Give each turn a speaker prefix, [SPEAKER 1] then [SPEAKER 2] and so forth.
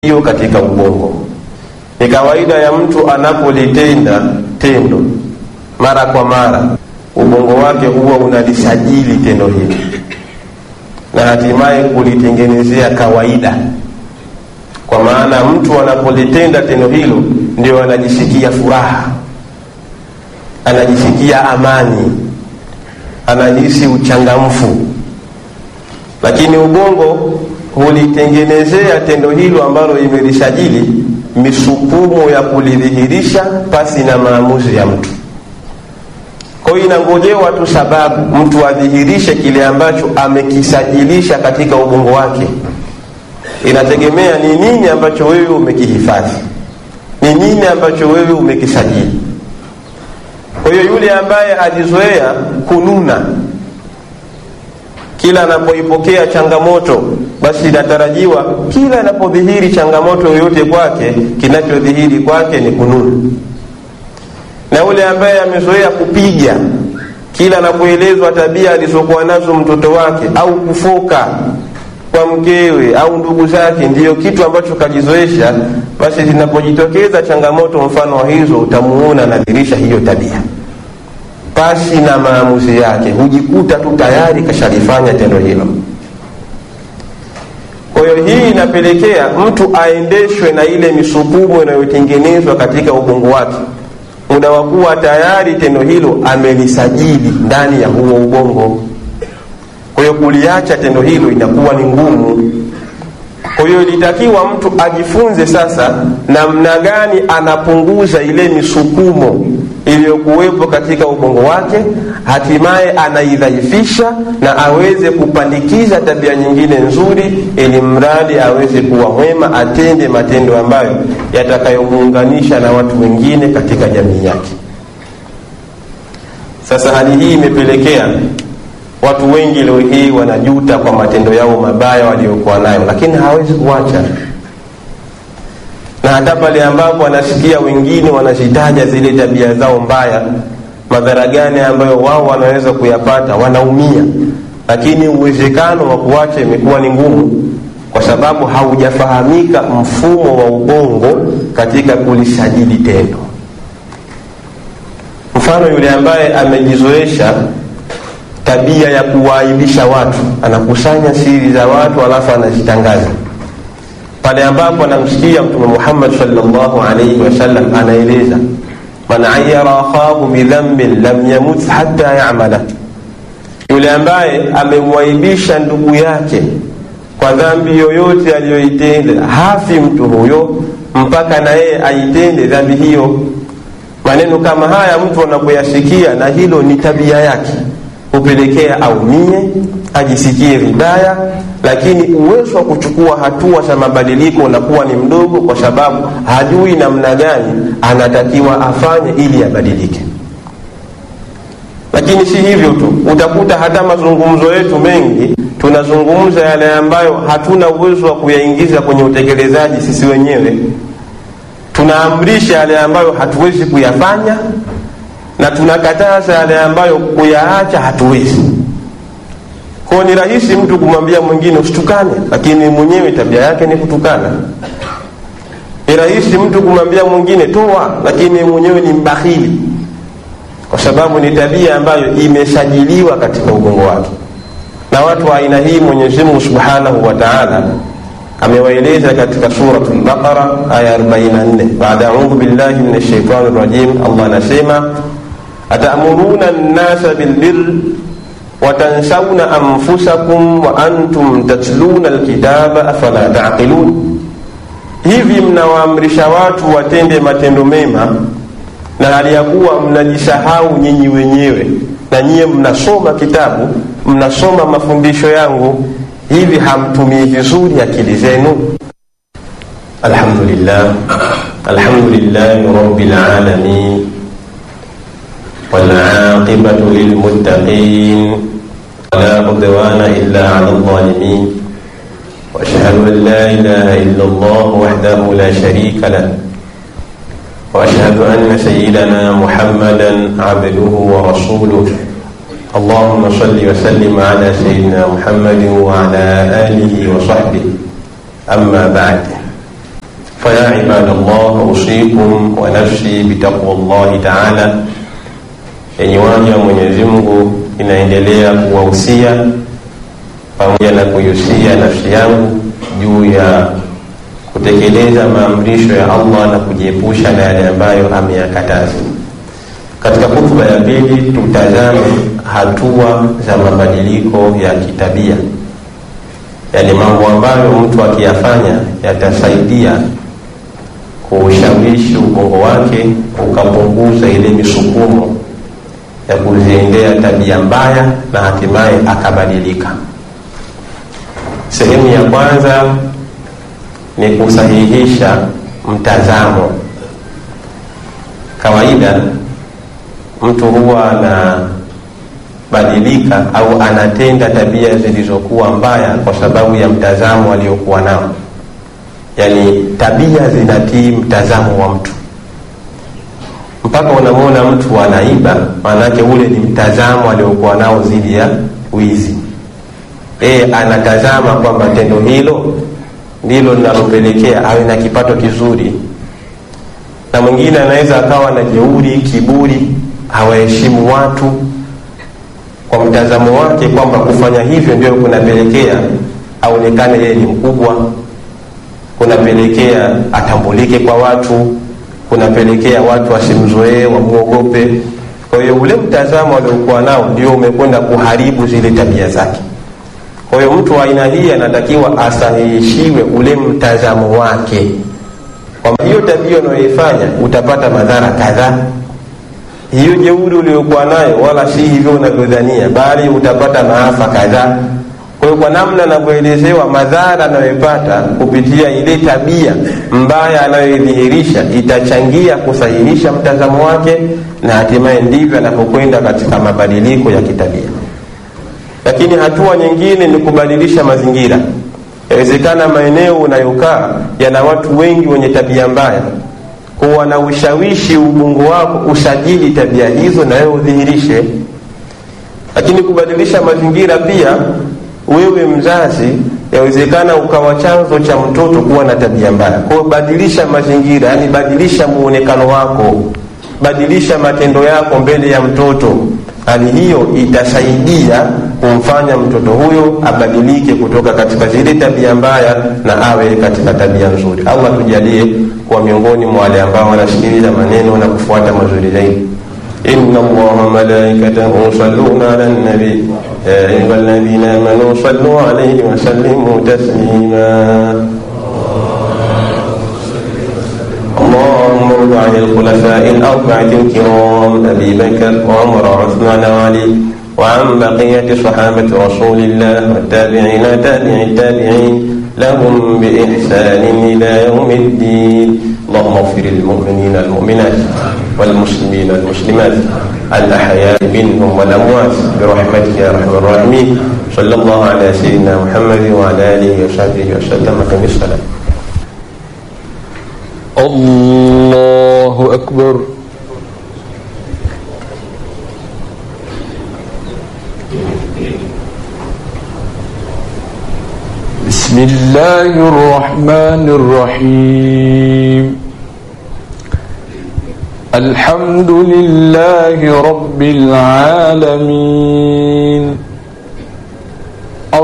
[SPEAKER 1] hiyo katika ubongo. Ni kawaida ya mtu anapolitenda tendo mara kwa mara, ubongo wake huwa unalisajili tendo hili na hatimaye kulitengenezea kawaida. Kwa maana mtu anapolitenda tendo hilo ndio anajisikia furaha, anajisikia amani, anahisi uchangamfu, lakini ubongo hulitengenezea tendo hilo ambalo imelisajili misukumo ya kulidhihirisha pasi na maamuzi ya mtu. Kwa hiyo inangojewa tu sababu mtu adhihirishe kile ambacho amekisajilisha katika ubongo wake. Inategemea ni nini ambacho wewe umekihifadhi, ni nini ambacho wewe umekisajili. Kwa hiyo yule ambaye alizoea kununa kila anapoipokea changamoto, basi inatarajiwa kila anapodhihiri changamoto yoyote kwake, kinachodhihiri kwake ni kununa. Na yule ambaye amezoea kupiga, kila anapoelezwa tabia alizokuwa nazo mtoto wake au kufoka kwa mkewe au ndugu zake, ndiyo kitu ambacho kajizoesha, basi zinapojitokeza changamoto mfano wa hizo, utamuona anadhirisha hiyo tabia pasi na maamuzi yake, hujikuta tu tayari kashalifanya tendo hilo. Kwa hiyo hii inapelekea mtu aendeshwe na ile misukumo inayotengenezwa katika ubongo wake, muda wa kuwa tayari tendo hilo amelisajili ndani ya huo ubongo. Kwa hiyo kuliacha tendo hilo inakuwa ni ngumu. Kwa hiyo ilitakiwa mtu ajifunze sasa namna gani anapunguza ile misukumo iliyokuwepo katika ubongo wake, hatimaye anaidhaifisha na aweze kupandikiza tabia nyingine nzuri, ili mradi aweze kuwa mwema, atende matendo ambayo yatakayomuunganisha na watu wengine katika jamii yake. Sasa hali hii imepelekea watu wengi leo hii wanajuta kwa matendo yao mabaya waliokuwa nayo, lakini hawezi kuacha na hata pale ambapo wanasikia wengine wanazitaja zile tabia zao mbaya, madhara gani ambayo wao wanaweza kuyapata, wanaumia, lakini uwezekano wa kuacha imekuwa ni ngumu, kwa sababu haujafahamika mfumo wa ubongo katika kulisajili tendo. Mfano, yule ambaye amejizoesha tabia ya kuwaaibisha watu, anakusanya siri za watu alafu anazitangaza pale ambapo anamsikia Mtume Muhammad sallallahu alayhi wasallam anaeleza, man ayara akhahu bidhambin lam yamut hatta yamala, yule ambaye amemwaibisha ndugu yake kwa dhambi yoyote aliyoitenda, hafi mtu huyo mpaka na yeye aitende dhambi hiyo. Maneno kama haya mtu anapoyasikia, na hilo ni tabia yake, hupelekea aumie, ajisikie vibaya lakini uwezo wa kuchukua hatua za mabadiliko unakuwa ni mdogo, kwa sababu hajui namna gani anatakiwa afanye ili abadilike. Lakini si hivyo tu, utakuta hata mazungumzo yetu mengi tunazungumza yale ambayo hatuna uwezo wa kuyaingiza kwenye utekelezaji sisi wenyewe. Tunaamrisha yale ambayo hatuwezi kuyafanya na tunakataza yale ambayo kuyaacha hatuwezi. Kwa ni rahisi mtu kumwambia mwingine usitukane, lakini mwenyewe tabia yake ni kutukana. Ni rahisi mtu kumwambia mwingine toa, lakini mwenyewe ni mbakhili, kwa sababu ni tabia ambayo imesajiliwa katika ubongo wake. Na watu wa aina hii Mwenyezi Mungu Subhanahu wa Ta'ala amewaeleza katika Suratul Baqara aya 44, baada a'udhu billahi minash shaitani rajim, Allah anasema atamuruna an-nasa bilbirri watansauna anfusakum wa antum tatluna alkitaba afala taqilun, hivi mnawaamrisha watu watende matendo mema na hali ya kuwa mnajisahau nyinyi wenyewe, na nyiye mnasoma kitabu, mnasoma mafundisho yangu, hivi hamtumii vizuri akili zenu? Alhamdulillah, alhamdulillahi rabbil alamin والعاقبة للمتقين ولا عدوان إلا على الظالمين وأشهد أن لا إله إلا الله وحده لا شريك له وأشهد أن سيدنا محمدا عبده ورسوله اللهم صل وسلم على سيدنا محمد وعلى آله وصحبه أما بعد فيا عباد الله أوصيكم ونفسي بتقوى الله تعالى yenye waja Mwenyezi Mungu inaendelea kuwahusia pamoja na kuihusia nafsi yangu juu ya kutekeleza maamrisho ya Allah na kujiepusha na yale ambayo ameyakataza. Katika hutuba ya pili, tutazame hatua za mabadiliko ya kitabia, yaani mambo ambayo mtu akiyafanya yatasaidia kuushawishi ubongo wake ukapunguza ile misukumo ya kuziendea tabia mbaya na hatimaye akabadilika. Sehemu ya kwanza ni kusahihisha mtazamo. Kawaida mtu huwa anabadilika au anatenda tabia zilizokuwa mbaya kwa sababu ya mtazamo aliokuwa nao, yaani tabia zinatii mtazamo wa mtu mpaka unamwona mtu anaiba, maanake ule ni mtazamo aliokuwa nao dhidi ya wizi. E, anatazama kwamba tendo hilo ndilo linalopelekea awe na kipato kizuri. Na mwingine anaweza akawa na jeuri, kiburi, hawaheshimu watu kwa mtazamo wake kwamba kufanya hivyo ndio kunapelekea aonekane yeye ni mkubwa, kunapelekea atambulike kwa watu kunapelekea watu wasimzoee, wamwogope. Kwa hiyo ule mtazamo aliokuwa nao ndio umekwenda kuharibu zile tabia zake. Kwa hiyo mtu wa aina hii anatakiwa asahihishiwe ule mtazamo wake, kwamba hiyo tabia unayoifanya utapata madhara kadhaa. Hiyo jeuri uliokuwa nayo wala si hivyo unavyodhania, bali utapata maafa kadhaa. Kwa hiyo kwa namna anavyoelezewa madhara anayoipata kupitia ile tabia mbaya anayoidhihirisha itachangia kusahihisha mtazamo wake, na hatimaye ndivyo anapokwenda katika mabadiliko ya kitabia. Lakini hatua nyingine ni kubadilisha mazingira. Yawezekana maeneo unayokaa yana watu wengi wenye tabia mbaya, kuwa na ushawishi ubongo wako usajili tabia hizo na wewe udhihirishe. Lakini kubadilisha mazingira pia wewe mzazi, yawezekana ukawa chanzo cha mtoto kuwa na tabia mbaya. Kwa hiyo badilisha mazingira, yani badilisha muonekano wako, badilisha matendo yako mbele ya mtoto. Hali hiyo itasaidia kumfanya mtoto huyo abadilike kutoka katika zile tabia mbaya na awe katika tabia nzuri. Allah tujalie kuwa miongoni mwa wale ambao wanasikiliza maneno na kufuata mazuri zaidi. إن الله وملائكته يصلون على النبي يا أيها الذين آمنوا صلوا عليه وسلموا تسليما اللهم ارض عن الخلفاء الأربعة الكرام أبي بكر وعمر وعثمان وعلي وعن بقية صحابة رسول الله والتابعين تابع التابعين لهم بإحسان إلى يوم الدين اللهم اغفر للمؤمنين المؤمنات والمسلمين المسلمات الأحياء منهم والأموات برحمتك يا أرحم الراحمين صلى الله على سيدنا محمد وعلى آله وصحبه وسلم كم السلام
[SPEAKER 2] الله أكبر بسم الله الرحمن الرحيم الحمد لله رب العالمين